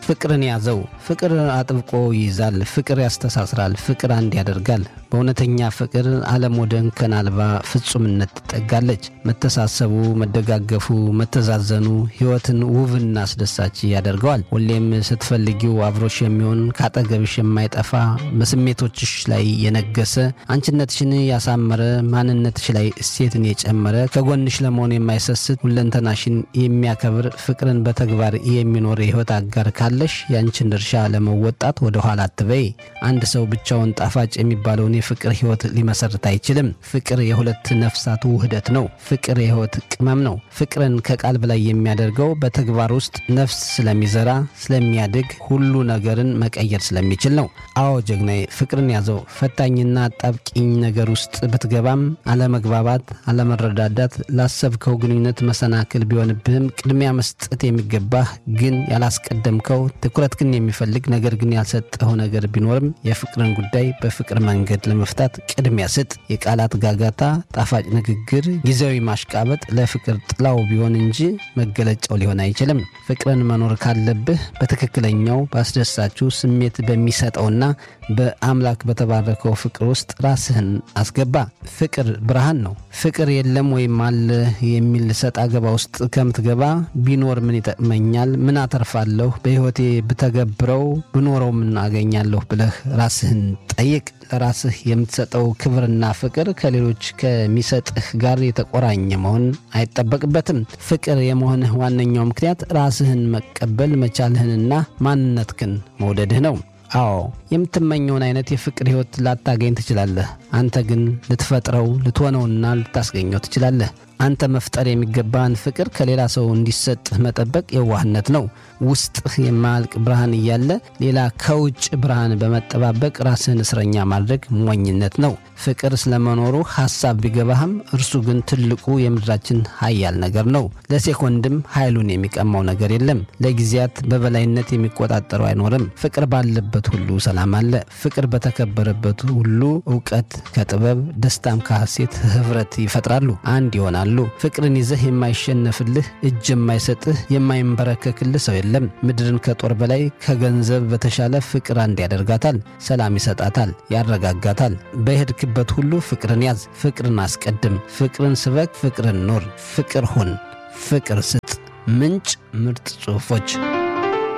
ፍቅርን ያዘው። ፍቅር አጥብቆ ይይዛል። ፍቅር ያስተሳስራል። ፍቅር አንድ ያደርጋል። በእውነተኛ ፍቅር ዓለም ወደ እንከን አልባ ፍጹምነት ትጠጋለች። መተሳሰቡ፣ መደጋገፉ፣ መተዛዘኑ ሕይወትን ውብና አስደሳች ያደርገዋል። ሁሌም ስትፈልጊው አብሮሽ የሚሆን ካጠገብሽ የማይጠፋ በስሜቶችሽ ላይ የነገሰ አንቺነትሽን ያሳመረ ማንነትሽ ላይ እሴትን የጨመረ ከጎንሽ ለመሆን የማይሰስት ሁለንተናሽን የሚያከብር ፍቅርን በተግባር የሚኖር የሕይወት አጋር ካለሽ ያንቺን ድርሻ ለመወጣት ወደ ኋላ አትበይ። አንድ ሰው ብቻውን ጣፋጭ የሚባለውን የፍቅር ሕይወት ሊመሰርት አይችልም። ፍቅር የሁለት ነፍሳት ውህደት ነው። ፍቅር የሕይወት ቅመም ነው። ፍቅርን ከቃል በላይ የሚያደርገው በተግባር ውስጥ ነፍስ ስለሚዘራ ስለሚያድግ፣ ሁሉ ነገርን መቀየር ስለሚችል ነው። አዎ ጀግናዬ፣ ፍቅርን ያዘው። ፈታኝና አጣብቂኝ ነገር ውስጥ ብትገባም አለመግባባት፣ አለመረዳዳት ላሰብከው ግንኙነት መሰናክል ቢሆንብህም ቅድሚያ መስጠት የሚገባህ ግን ያላስቀደምከው ትኩረት ግን የሚፈልግ ነገር ግን ያልሰጠኸው ነገር ቢኖርም የፍቅርን ጉዳይ በፍቅር መንገድ ለመፍታት ቅድሚያ ስጥ። የቃላት ጋጋታ፣ ጣፋጭ ንግግር፣ ጊዜያዊ ማሽቃበጥ ለፍቅር ጥላው ቢሆን እንጂ መገለጫው ሊሆን አይችልም። ፍቅርን መኖር ካለብህ በትክክለኛው በአስደሳችሁ ስሜት በሚሰጠውና በአምላክ በተባረከው ፍቅር ውስጥ ራስህን አስገባ። ፍቅር ብርሃን ነው። ፍቅር የለም ወይም አለ የሚል ሰጥ አገባ ውስጥ ከምትገባ ቢኖር ምን ይጠቅመኛል? ምን አተርፋለሁ? በሕይወቴ ብተገብረው ብኖረው ምን አገኛለሁ? ብለህ ራስህን ጠይቅ። ለራስህ የምትሰጠው ክብርና ፍቅር ከሌሎች ከሚሰጥህ ጋር የተቆራኘ መሆን አይጠበቅበትም። ፍቅር የመሆንህ ዋነኛው ምክንያት ራስህን መቀበል መቻልህንና ማንነትህን መውደድህ ነው። አዎ የምትመኘውን አይነት የፍቅር ሕይወት ላታገኝ ትችላለህ። አንተ ግን ልትፈጥረው ልትሆነውና ልታስገኘው ትችላለህ። አንተ መፍጠር የሚገባህን ፍቅር ከሌላ ሰው እንዲሰጥህ መጠበቅ የዋህነት ነው። ውስጥህ የማያልቅ ብርሃን እያለ ሌላ ከውጭ ብርሃን በመጠባበቅ ራስህን እስረኛ ማድረግ ሞኝነት ነው። ፍቅር ስለመኖሩ ሐሳብ ቢገባህም እርሱ ግን ትልቁ የምድራችን ኃያል ነገር ነው። ለሴኮንድም ኃይሉን የሚቀማው ነገር የለም። ለጊዜያት በበላይነት የሚቆጣጠረው አይኖርም። ፍቅር ባለበት ሁሉ ሰላም አለ። ፍቅር በተከበረበት ሁሉ እውቀት ከጥበብ ደስታም ከሐሴት ኅብረት ይፈጥራሉ፣ አንድ ይሆናሉ። ፍቅርን ይዘህ የማይሸነፍልህ እጅ የማይሰጥህ የማይንበረከክልህ ሰው የለም። ምድርን ከጦር በላይ ከገንዘብ በተሻለ ፍቅር አንድ ያደርጋታል፣ ሰላም ይሰጣታል፣ ያረጋጋታል። በሄድክበት ሁሉ ፍቅርን ያዝ፣ ፍቅርን አስቀድም፣ ፍቅርን ስበክ፣ ፍቅርን ኑር፣ ፍቅር ሁን፣ ፍቅር ስጥ። ምንጭ ምርጥ ጽሑፎች